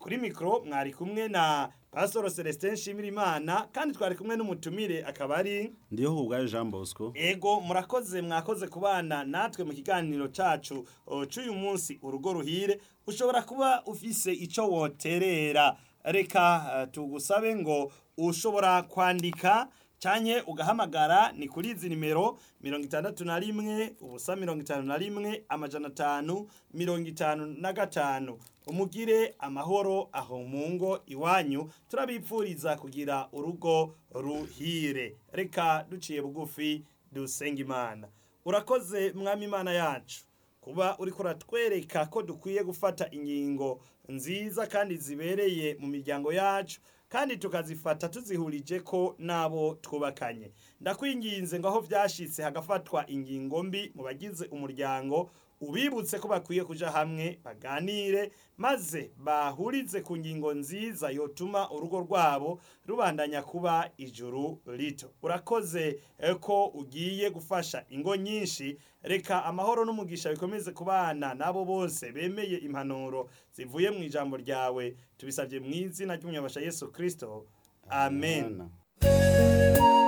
kuri mikoro mwari kumwe na pasitoro celestin nshimirimana kandi twari kumwe n'umutumire akaba ari ndiyo hubwayo jean bosco ego murakoze mwakoze kubana natwe mu kiganiro cacu o, c'uyu munsi urugo ruhire ushobora kuba ufise ico woterera reka uh, tugusabe ngo ushobora kwandika canke ugahamagara ni kuri izi nimero mirongo itandatu na rimwe ubusa mirongo itanu na rimwe amajana atanu mirongo itanu na gatanu umugire amahoro aho mu ngo iwanyu turabipfuriza kugira urugo ruhire reka duciye bugufi dusenga imana urakoze mwami imana yacu kuba uriko uratwereka ko dukwiye gufata ingingo nziza kandi zibereye mu miryango yacu kandi tukazifata tuzihurije ko n'abo twubakanye ndakwinginze ngo aho byashitse hagafatwa ingingo mbi mu bagize umuryango ubibutse ko bakwiye kuja hamwe baganire maze bahurize ku ngingo nziza yotuma urugo rwabo rubandanya kuba ijuru rito urakoze eh, ko ugiye gufasha ingo nyinshi reka amahoro n'umugisha bikomeze kubana nabo bose bemeye impanuro zivuye mu ijambo ryawe tubisabye mu izina ry'umunyabasha yesu kristo amen, amen.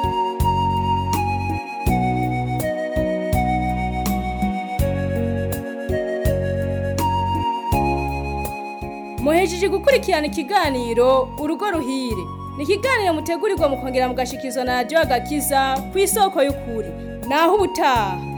muhejeje gukurikirana ikiganiro urugo ruhire ni ikiganiro mutegurirwa mukongera mugashikizwa na radiyo agakiza ku isoko y'ukuri naho ubutaha